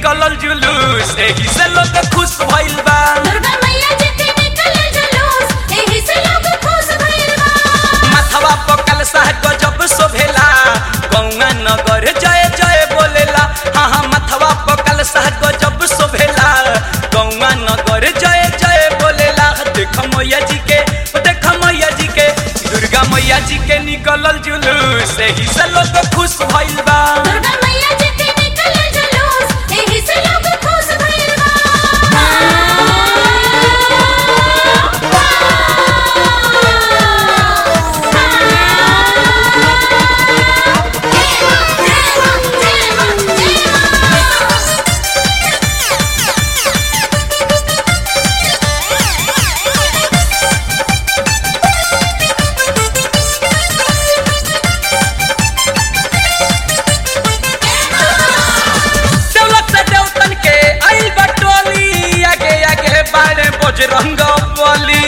निकलल जुलूस एही से लोग खुश भइल बा दुर्गा मैया जी के निकले जुलूस एही से लोग खुश भइल बा माथवा पकल साह गजब शोभेला गौआ नगर जय जय बोलेला हाँ हाँ माथवा पकल साह गजब शोभेला गौआ नगर जय जय बोलेला देख मैया जी के देख मैया जी के दुर्गा मैया जी के निकलल जुलूस एही से लोग खुश भइल बा दुर्गा मैया जी के निकले जुलूस एही से लोग खुश भइल बा दौलत से देवतन के आइल बटोली आगे आगे बाड़े बजरंग बली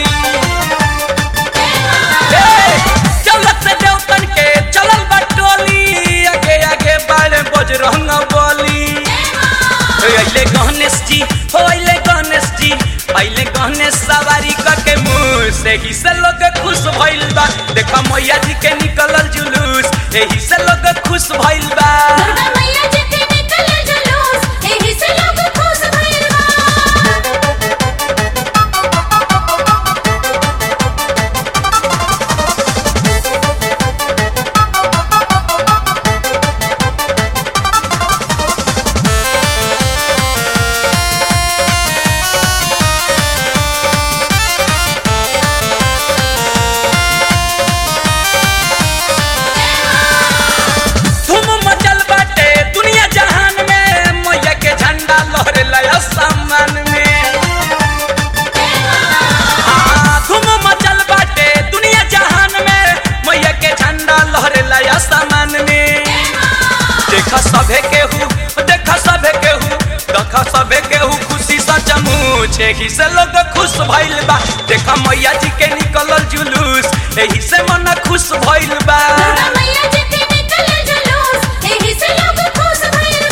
हे, दौलत से देवतन के चलल बटोली आगे आगे बाड़े बजरंग बली अइले गणेश जी हो अइले गणेश जी पहले गणेश सवारी करके मुँह से ही से लोग खुश भइल बा देखा मैया जी के निकलल जुलूस एही से लोग खुश भइल बा दुर्गा मैया जी के निकले जुलूस एही से लोग खुश भइल बा धूम मचल बाटे दुनिया जहान में मैया के झंडा लहरे लया सामान में हाँ, धूम मचल बाटे दुनिया जहान में मैया के झंडा लहरे लया सामान में देख सभे केहू देख सभे केहू देख सभे केहू खुशी सचमुच एही से लोग खुश भइल बा देख मैया जी के निकलल जुलूस एही से मन खुश भइल बा दुर्गा मैया जी के निकले जुलूस एही से लोग खुश भइल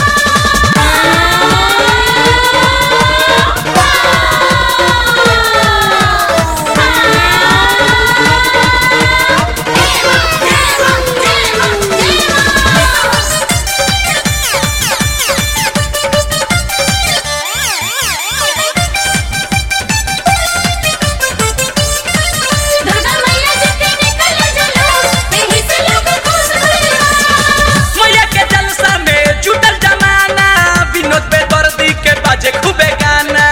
दुर्गा मैया जी के निकले जुलूस एही से लोग खुश भइल मैया के जलसा में जुटल जमाना विनोद बेदर्दी के बाजे खूबे गाना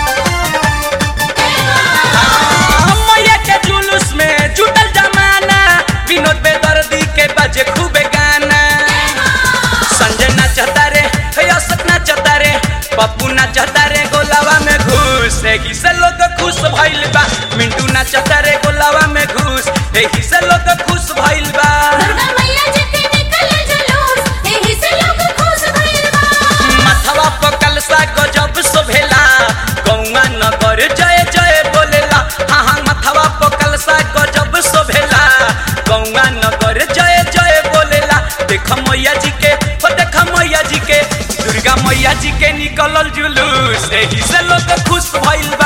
हाँ, मैया के जुलूस में जुटल जमाना विनोद बेदर्दी के बाजे खूबे गाना संजय नाचता रे हे अशोक नाचता रे पप्पू नाचता रे गोलावा में घुस एही से लोग खुश भइल बा मिंटू नाचता रे गोलावा में घुस एही से लोग खुश भइल बा दुर्गा मैया जी के निकले जुलूस एही से लोग खुश भइल बा माथवा पकल सा गजब शोभेला गौआ नगर जय जय बोलेला हाँ हाँ माथवा पकल सा गजब शोभेला गौआ नगर जय जय बोलेला देख मैया जी के हो देख मैया जी के दुर्गा मैया जी के निकलल जुलूस एही से लोग खुश भइल बा